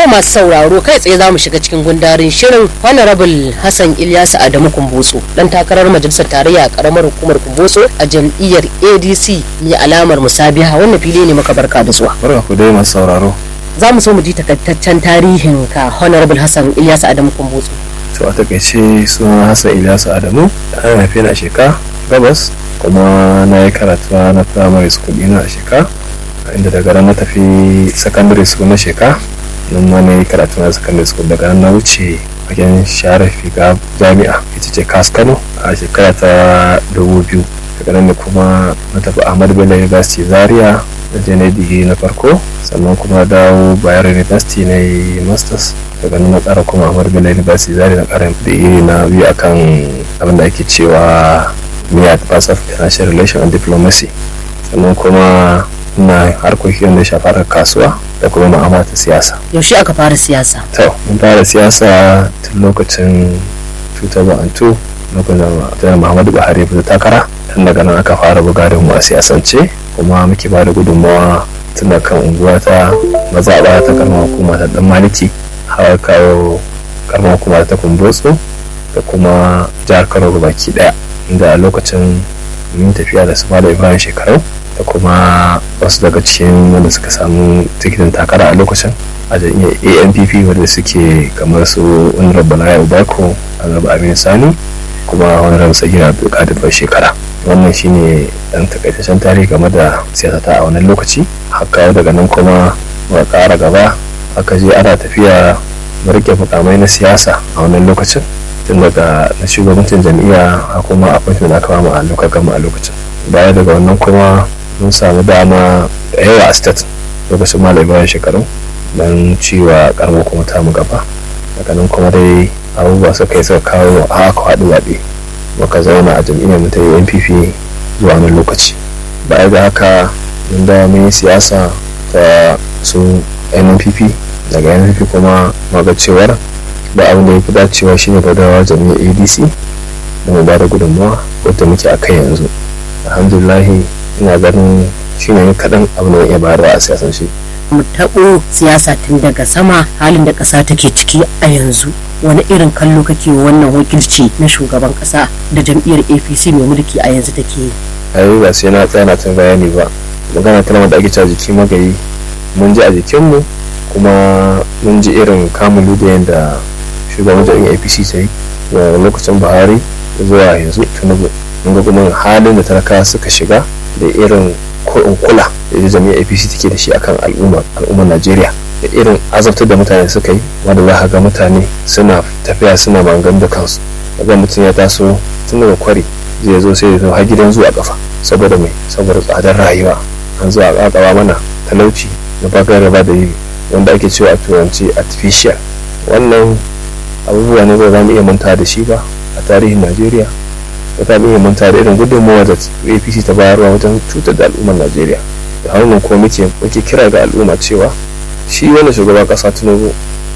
masu sauraro kai tsaye za mu shiga cikin gundarin shirin honorable hassan ilyasu adamu kumbotso dan takarar majalisar tarayya a karamar hukumar kumbotso a jam'iyyar adc mai alamar musabiha wannan fili ne maka barka da zuwa barka ku dai masu sauraro za mu so mu ji takaitaccen tarihin ka honorable hassan ilyasu adamu kumbotso to a takaice suna hassan ilyasu adamu an haife ni a sheka gabas kuma na yi karatu na primary school ina a sheka inda daga nan na tafi secondary school na sheka nan ma na yi karatu na secondary school daga nan na wuce fagen share figa jami'a ita ce kas kano a shekara ta dubu biyu daga nan ne kuma na tafi ahmad bello university zaria da je na digiri na farko sannan kuma dawo bayero university na yi masters daga nan na tsara kuma ahmad bello university zaria na ƙara digiri na biyu akan abin da ake cewa me advance of international relation and diplomacy sannan kuma ina harkokin da shafar kasuwa da kuma ma'amala ta siyasa yaushe aka fara siyasa to mun fara siyasa tun lokacin 2002 lokacin da muhammadu buhari ya fita takara tun daga nan aka fara buga da mu a siyasance kuma muke ba da gudunmawa tun da kan unguwa ta mazaɓa ta karamar hukuma ta dan maliki har kawo karamar hukuma ta kumbotso da kuma jihar kano baki daya inda a lokacin mun tafiya da su da ibrahim shekarau da kuma wasu daga cikin wanda suka samu tikitin takara a lokacin a jam'iyyar ampp wanda suke kamar su honorable bala ubako honorable aminu sani kuma honorable sagira abdulkadir bai shekara wannan shine dan takaitaccen tarihi game da siyasata a wannan lokaci haka daga nan kuma muka kara gaba aka je ana tafiya rike mukamai na siyasa a wannan lokacin tun daga na shugabancin jam'iyya a kuma appointment aka bamu a lokacin gama a lokacin baya daga wannan kuma mun samu dama da yawa a state lokacin malam bayan shekaru don ciwa karamar kuma ta mu gaba daga nan kuma dai abubuwa suka yi suka kawo a aka haɗu zaɓe muka zauna a jam'iyyar mu ta yi npp zuwa wani lokaci baya da haka mun da mun yi siyasa ta su nnpp daga nnpp kuma maga cewar da abin da ya fi dacewa shine gadawa jami'ar adc da mu ba da gudunmawa wadda muke a kai yanzu alhamdulillahi ina ganin shine kaɗan abin da ya bayarwa a siyasance mu taɓo siyasa tun daga sama halin da ƙasa take ciki a yanzu wani irin kallo kake wannan wakilci na shugaban ƙasa da jam'iyyar apc mai mulki a yanzu take yi ayi ba sai na tsaya na ta bayani ba magana ta da ake cewa jiki magayi mun ji a jikinmu kuma mun ji irin kamun da yadda shugaban jam'iyyar apc ta yi daga lokacin buhari zuwa yanzu tinubu mun ga kuma halin da talakawa suka shiga da irin in kula da jami'ar apc take da shi akan al'umma al'ummar najeriya da irin azabtar da mutane suka yi wanda za ga mutane suna tafiya suna magan da kansu daga mutum ya taso tun daga kwari zai zo sai ya har gidan zuwa kafa saboda mai saboda tsadar rayuwa an zuwa kakaba mana talauci da bakar raba da yi wanda ake cewa a turanci artificial wannan abubuwa ne ba za mu iya manta da shi ba a tarihin najeriya da ta iya manta da irin gudunmawa da apc ta bayarwa wajen cutar da al'ummar najeriya da hannun ko muke muke kira ga al'umma cewa shi wanda shugaban kasa tinubu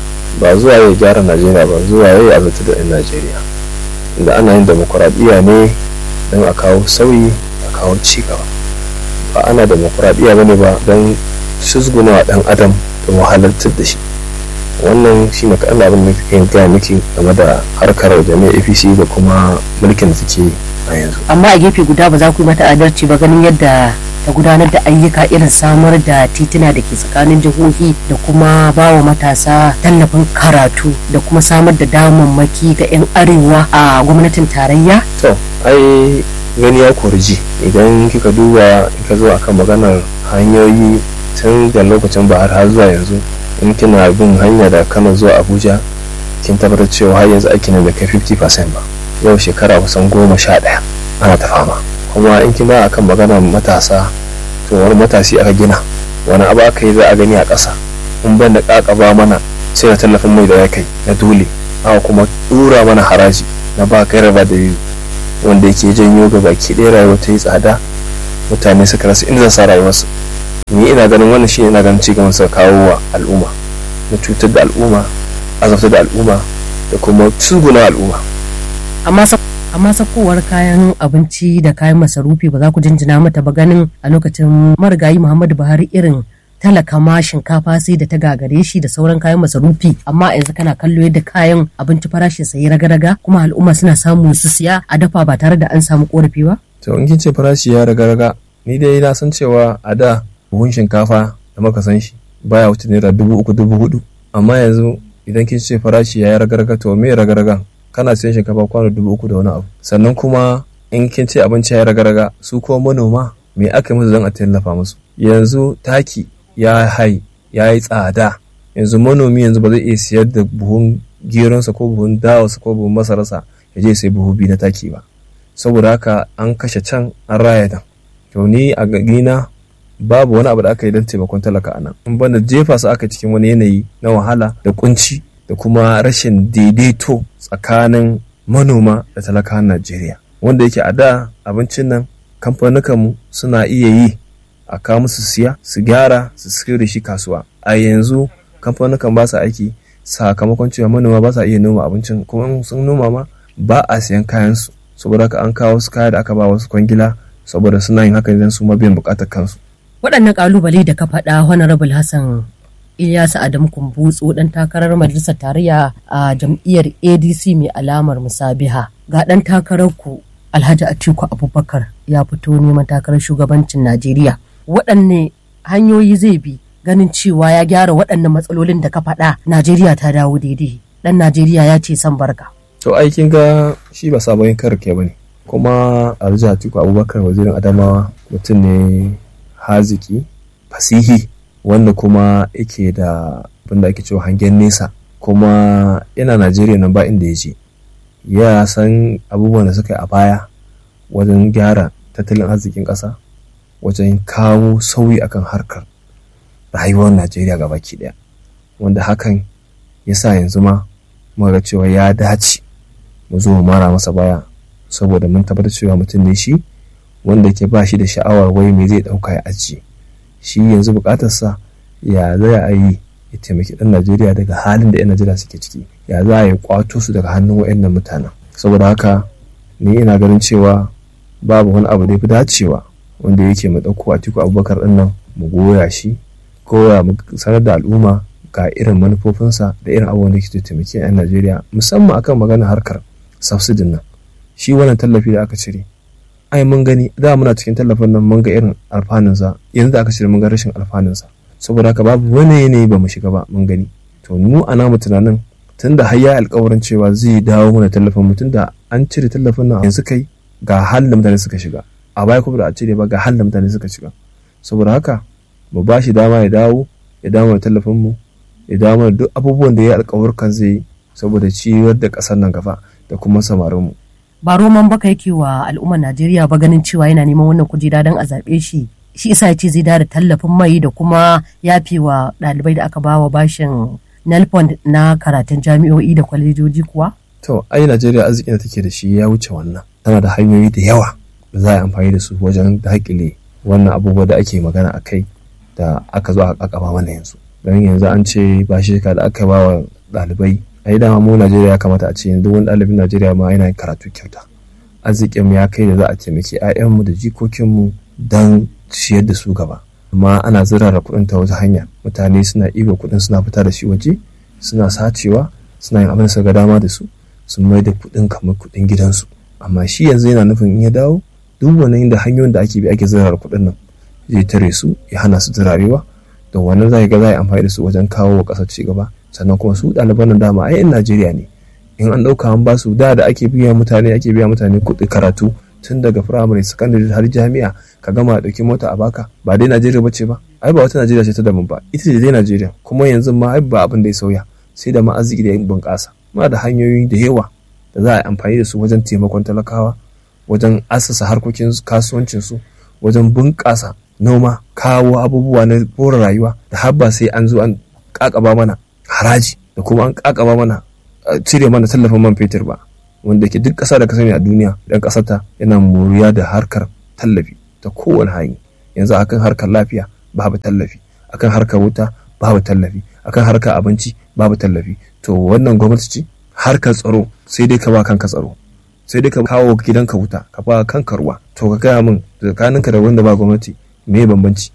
ba zuwa ya gyara najeriya ba zuwa ya yi azabta da 'yan najeriya inda ana yin demokuraɗiyya ne don a kawo sauyi a kawo cigaba ba ana demokuraɗiyya ba ne ba don susguna wa ɗan adam da wahalartar da shi wannan shi ne kaɗan abin da kan gaya miki game da harkar jami'ar apc da kuma mulkin da take a yanzu amma a gefe guda ba za ku yi mata adalci ba ganin yadda ta gudanar da ayyuka irin samar da tituna da ke tsakanin jihohi da kuma ba wa matasa tallafin karatu da kuma samar da damammaki ga 'yan arewa a gwamnatin tarayya to ai gani ya korji idan kika duba kika zo akan maganar hanyoyi tun da lokacin bahar har zuwa yanzu in kina bin hanya da kano zuwa abuja kin tabbatar cewa har yanzu aiki ne da kai 50% ba yau shekara kusan goma sha ɗaya ana ta fama kuma in kina akan maganar matasa to wani matasi aka gina wani abu aka yi za a gani a ƙasa in ban da ƙaƙaba mana sai na tallafin mai da ya kai na dole aka kuma ɗura mana haraji na ba kai raba da biyu wanda yake janyo ga baki ɗaya rayuwa ta yi tsada mutane suka rasa inda sa rayuwarsu ni ina ganin wannan shi ina ganin cigaban suka kawo wa al'umma na cutar da al'umma azabtar da al'umma da kuma tsuguna al'umma amma amma sakowar kayan abinci da kayan masarufi ba za ku jinjina mata ba ganin a lokacin marigayi muhammadu buhari irin talaka ma shinkafa sai da ta gagare shi da sauran kayan masarufi amma yanzu kana kallo yadda kayan abinci farashin sa ya raga-raga kuma al'umma suna samu su siya a dafa ba tare da an samu korafi ba to in kin ce farashi ya raga-raga ni dai na san cewa a da buhun shinkafa da muka san shi baya wuce naira dubu uku dubu hudu amma yanzu idan kin ce farashi ya raga-raga to me raga-ragan kana siyan shinkafa kwano dubu uku da wani abu sannan kuma in kin ce abinci ya raga-raga su kuma manoma me aka yi musu don a tallafa musu yanzu taki ya hai ya yi tsada yanzu manomi yanzu ba zai iya siyar da buhun geronsa ko buhun dawarsa ko buhun masararsa ya je sai buhu biyu na taki ba saboda haka an kashe can an raya dan to ni a gina babu wani abu da aka yi don taimakon talaka a nan in banda jefa su aka cikin wani yanayi na wahala da kunci da kuma rashin daidaito tsakanin manoma da talakawan najeriya wanda yake a da abincin nan kamfanukanmu suna iya yi a kawo musu siya su gyara su sayar da shi kasuwa a yanzu kamfanukan ba su aiki sakamakon cewa manoma ba sa iya noma abincin kuma sun noma ma ba a siyan kayan su saboda haka an kawo su kaya da aka ba wasu kwangila saboda suna yin haka idan su ma biyan bukatar kansu waɗannan ƙalubale da ka faɗa honorable hassan Ilyasu Adamu Kumbutsu ɗan takarar majalisar tarayya a jam'iyyar ADC mai alamar musabiha ga ɗan takarar ku Alhaji Atiku Abubakar ya fito neman takarar shugabancin Najeriya waɗanne hanyoyi zai bi ganin cewa ya gyara waɗannan matsalolin da ka faɗa Najeriya ta dawo daidai ɗan Najeriya ya ce san barka. to aikin ga shi ba sabon karke ba ne kuma Alhaji Atiku Abubakar wazirin Adamawa mutum ne haziki fasihi wanda kuma yake da abinda ake cewa hangen nesa kuma yana najeriya nan ba inda ya je ya san abubuwan da suka yi a baya wajen gyara tattalin arzikin ƙasa wajen kawo sauyi akan harkar rayuwar najeriya ga baki ɗaya wanda hakan ya sa yanzu ma muka cewa ya dace mu zo mu mara masa baya saboda mun tabbatar cewa mutum ne shi wanda ke ba shi da sha'awar wai me zai ɗauka ya ajiye shi yanzu bukatarsa ya za a yi ya taimaki ɗan najeriya daga halin da 'yan najeriya suke ciki ya za a yi kwato su daga hannun wa'annan mutanen saboda haka ni ina ganin cewa babu wani abu da ya fi dacewa wanda yake mu ɗauko a tiku abubakar ɗin nan mu goya shi koya mu sanar da al'umma ga irin manufofinsa da irin abubuwan da ke taimaki 'yan najeriya musamman akan magana harkar subsidin nan shi wannan tallafi da aka cire ai mun gani da muna cikin tallafin nan mun ga irin alfanunsa yanzu da aka cire mun ga rashin alfanunsa saboda haka babu wani yanayi ba mu shiga ba mun gani to mu a namu tunanin tun da har ya alkawarin cewa zai dawo mana tallafin mu tun da an cire tallafin nan yanzu kai ga halin da mutane suka shiga a baya kuma da a cire ba ga halin da mutane suka shiga saboda haka mu ba shi dama ya dawo ya dawo mana tallafin mu ya dawo mana duk abubuwan da ya alkawarkan zai yi saboda ciyar da ƙasar nan gaba da kuma samarin mu ba roman baka yake wa al'ummar Najeriya ba ganin cewa yana neman wannan kujera don a zaɓe shi shi isa ya ce zai da tallafin mai da kuma yafe wa ɗalibai da aka bawa bashin nelfond na karatun jami'o'i da kwalejoji kuwa? to ai Najeriya arzikin da take da shi ya wuce wannan tana da hanyoyi da yawa da za a yi amfani da su wajen daƙile wannan abubuwa da ake magana a kai da aka zo aka ba mana yanzu don yanzu an ce bashi da aka ba wa ɗalibai a yi dama mu Najeriya ya kamata a ce yanzu wani ɗalibin Najeriya ma yana karatu kyauta arzikin mu ya kai da za a taimaki 'ya'yanmu da jikokinmu don ciyar da su gaba amma ana zirara kuɗin ta wata hanya mutane suna iba kuɗin suna fita da shi waje suna sacewa suna yin abin da suka dama da su sun mai da kuɗin kamar kuɗin gidansu amma shi yanzu yana nufin in ya dawo duk wannan da hanyoyin da ake bi ake zirara kuɗin nan zai tare su ya hana su zirarewa da wannan za ga za a yi amfani da su wajen kawo wa ƙasar ci gaba sannan kuma su ɗaliban nan dama ai 'yan Najeriya ne in an ɗauka an basu da da ake biya mutane ake biya mutane kuɗi karatu tun daga firamare sakandare har jami'a ka gama a ɗauki mota a baka ba dai Najeriya bace ba ai ba wata Najeriya ce ta daban ba ita ce dai Najeriya kuma yanzu ma ai ba abin da ya sauya sai da ma arziki da bunƙasa muna da hanyoyi da yawa da za a yi amfani da su wajen taimakon talakawa wajen assasa harkokin kasuwancin su wajen bunƙasa noma kawo abubuwa na bore rayuwa da har ba sai an zo an kakaba mana haraji da kuma an kakaba mana cire mana tallafin man fetur ba wanda ke duk ƙasa da ka sani a duniya dan ƙasarta yana moriya da harkar tallafi ta kowane hanyar yanzu akan harkar lafiya babu tallafi akan harkar wuta babu tallafi akan harkar abinci babu tallafi to wannan gwamnati ce harkar tsaro sai dai ka ba kanka tsaro sai dai ka kawo gidanka wuta ka ba kanka ruwa to ka gaya min tsakaninka da wanda ba gwamnati me bambanci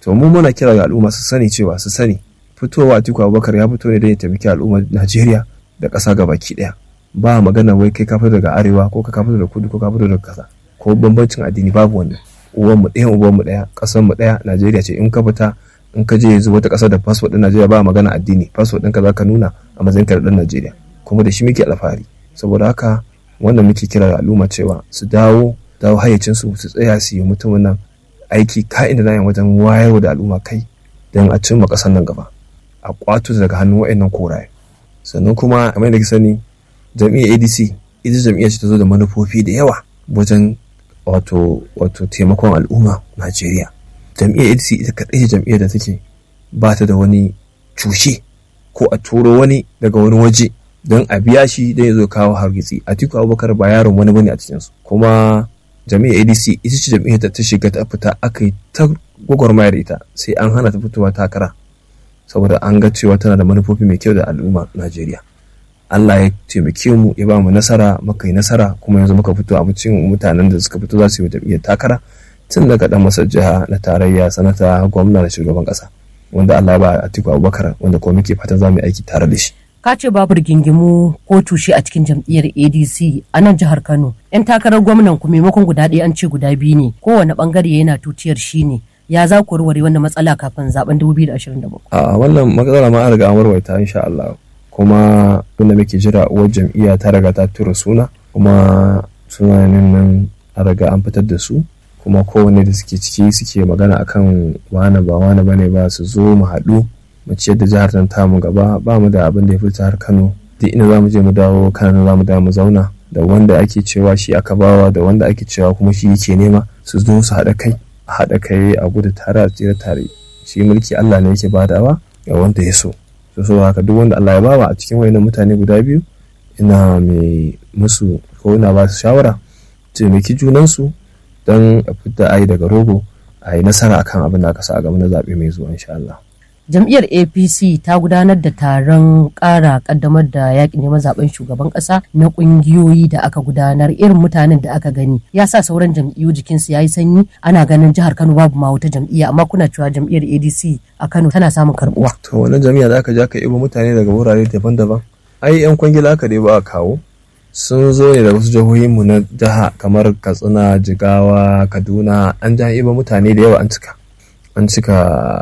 to mu muna kira ga al'umma su sani cewa su sani fitowa Atiku Abubakar ya fito ne don ya taimaki al'ummar Najeriya da ƙasa gabaki ɗaya ba magana wai kai ka fito daga arewa ko ka fito daga kudu ko ka fito daga ƙasa ko bambancin addini babu wannan uwan mu ɗaya uwan mu ɗaya ƙasar mu ɗaya Najeriya ce in ka fita in ka je yanzu wata ƙasa da fasfo ɗin Najeriya ba magana addini fasfo ɗinka za ka nuna a matsayin ka da ɗan Najeriya kuma da shi muke alfahari saboda haka wannan muke kira ga al'umma cewa su dawo dawo hayyacin su su tsaya su yi mutumin nan aiki ka'in da nayin wajen wayarwa da al'umma kai don a cimma ƙasar nan gaba a kwato daga hannun wa'annan koraye sannan kuma kamar da sani jam'iyyar adc ita jam'iyyar ce ta zo da manufofi da yawa wajen wato wato taimakon al'umma najeriya jam'iyyar adc ita kaɗai ce jam'iyyar da take ba ta da wani cushe ko a turo wani daga wani waje don a biya shi don ya zo kawo hargitsi atiku abubakar ba yaron wani bane a cikinsu kuma jam'iyyar adc ita ce jam'iyyar da ta shiga ta fita aka yi ta gwagwarmaya da ita sai an hana ta fitowa takara saboda an ga cewa tana da manufofi mai kyau da al'umma najeriya Allah ya taimake mu ya ba mu nasara muka yi nasara kuma yanzu muka fito a cikin mutanen da suka fito za su yi jam'iyyar takara tun daga dan masar jiha na tarayya sanata gwamna da shugaban kasa wanda Allah ba Atiku Abubakar wanda kuma muke fatan za mu yi aiki tare da shi ka ce babu rigingimu ko tushe a cikin jam'iyyar adc a nan jihar kano yan takarar gwamnan ku maimakon guda ɗaya an ce guda biyu ne kowane bangare yana tutiyar shi ne ya za ku warware wannan matsala kafin zaben 2027 a wannan matsala ma an riga an warware insha Allah kuma wanda muke jira uwar jam'iyya ta riga ta tura suna kuma sunayen nan an riga an fitar da su kuma kowanne da suke ciki suke magana akan wane ba wane bane ba su zo mu haɗu mu ciyar da jihar nan tamu gaba ba mu da abin da ya fi jihar Kano duk ina za mu je mu dawo Kano za mu dawo mu zauna da wanda ake cewa shi aka bawa da wanda ake cewa kuma shi yake nema su zo su haɗa kai a haɗa kai a gudu tare a tsira tare shi mulki Allah ne yake badawa ga wanda ya so so so haka duk wanda Allah ya bawa a cikin wayannan mutane guda biyu ina mai musu ko ina ba su shawara taimaki junansu don a fita ayi daga rogo a yi nasara akan abin da aka sa a gaba na zaɓe mai zuwa insha Allah. jam'iyyar apc ta gudanar da taron ƙara ƙaddamar da yaƙin neman zaben shugaban ƙasa na ƙungiyoyi da aka gudanar irin mutanen da aka gani ya sa sauran jam'iyyu jikinsu ya yi sanyi ana ganin jihar kano babu ma wata jam'iyya amma kuna cewa jam'iyyar adc a kano tana samun karbuwa to wannan jam'iyya da aka ja ka ibo mutane daga wurare daban-daban ai yan kwangila aka dai ba a kawo sun zo ne da wasu jihohinmu na jiha kamar katsina jigawa kaduna an ja ibo mutane da yawa an cika an cika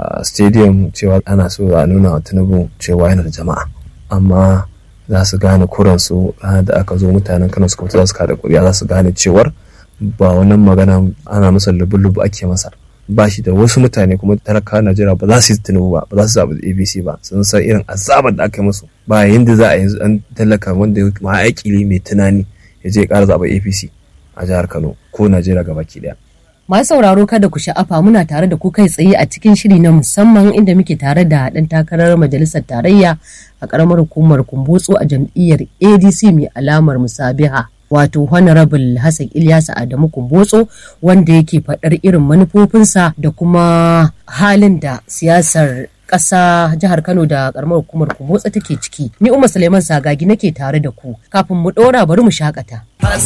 stadium cewa ana so a nuna wa tinubu cewa yana da jama'a amma za su gane kuransu ranar da aka zo mutanen kano suka fito za su kada kuri'a za su gane cewar ba wannan magana ana masa lubu-lubu ake masa ba shi da wasu mutane kuma talakawa najeriya ba za su yi tinubu ba ba za su zaɓi abc ba sun san irin azabar da aka yi musu ba yanda za a yanzu an talaka wanda ma aiki mai tunani ya je ya ƙara zaɓa apc a jihar kano ko najeriya gabaki ɗaya Masu sauraro kada ku sha'afa muna tare da ku kai tsaye a cikin shiri na musamman inda muke tare da ɗan takarar majalisar tarayya a ƙaramar hukumar kumbotso a jam'iyyar ADC mai alamar musabiha. Wato Honorable Hassan Ilyasa Adamu Kumbotso wanda yake faɗar irin manufofinsa da kuma halin da siyasar ƙasa jihar Kano da ƙaramar hukumar Kumbotso take ciki. Ni Umar Suleiman Sagagi nake tare da ku. Kafin mu ɗora bari mu shakata.